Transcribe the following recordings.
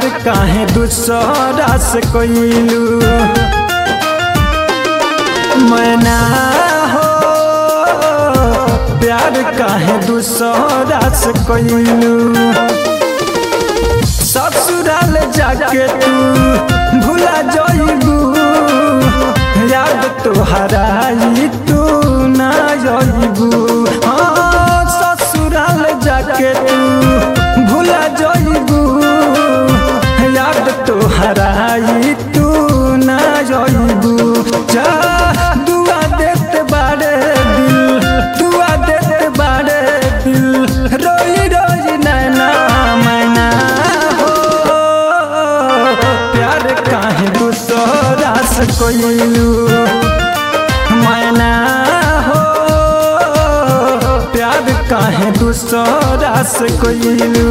काहे दूसरा से कोइलू मैना हो प्यार काहे दूसरा से कोइलू ससुराल जाके तू भूला जाइबू याद तोहराई तू ना जाइबू हाँ ससुराल जाके तू भूला जाइबू याद तोहराई तू ना जाइबू जा दुआ देते बारे दिल दुआ देते बारे दिल रोई रोई नैना मैना हो प्यार काहे दूसरा से कोइलू मैना हो प्यार काहे दूसरा से कोइलू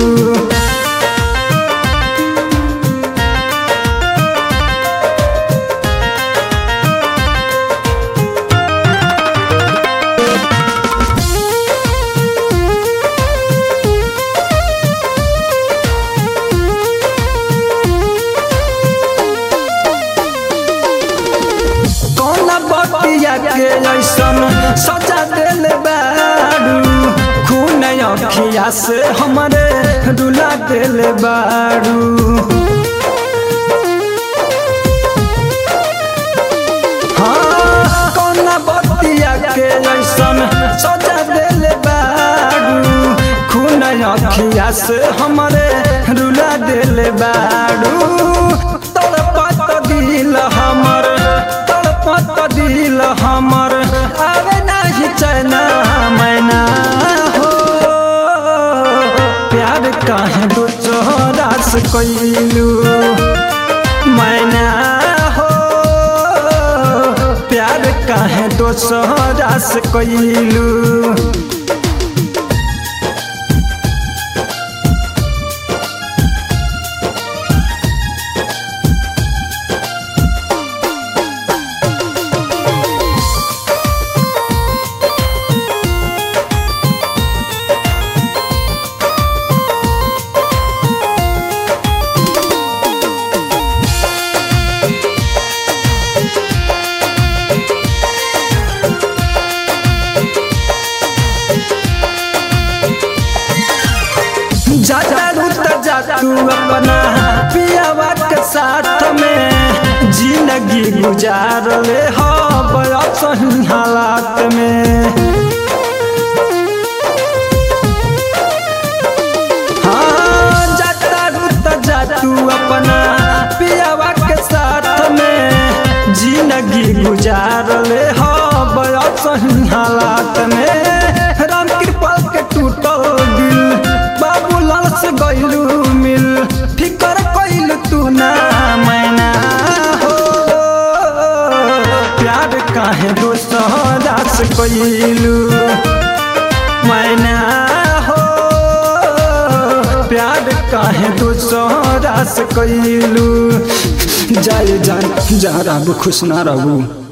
कौना बतिया के ऐसन सजा दिल बारू खून अखिया से हमरे रुला दिल बारू हाँ कौना बतिया के ऐसन सजा दिल बारू खून अखिया से हमरे रुला दिल बारू तड़पत दिल हमर तड़पत दिल हमर अरे नहीं चैना मैना हो प्यार काहे दो चोरा से कोइलू मैना हो प्यार काहे दो चोरा से कोइलू जाता रुत जा तू अपना पियावा के साथ में जिंदगी गुजार ले हो बड़ा सही हालात में हाँ जाता रुत जा तू अपना पियावा के साथ में जिंदगी गुजार ले हो बड़ा सही हालात में राम कृपा के टूटल दिल बाबूलाल से गइलू मिल फिकर कइल तू ना मैना हो प्यार काहे दूसरा से कइलू मैना हो प्यार काहे दूसरा से कइलू जाए जान जा रहू खुश ना रहू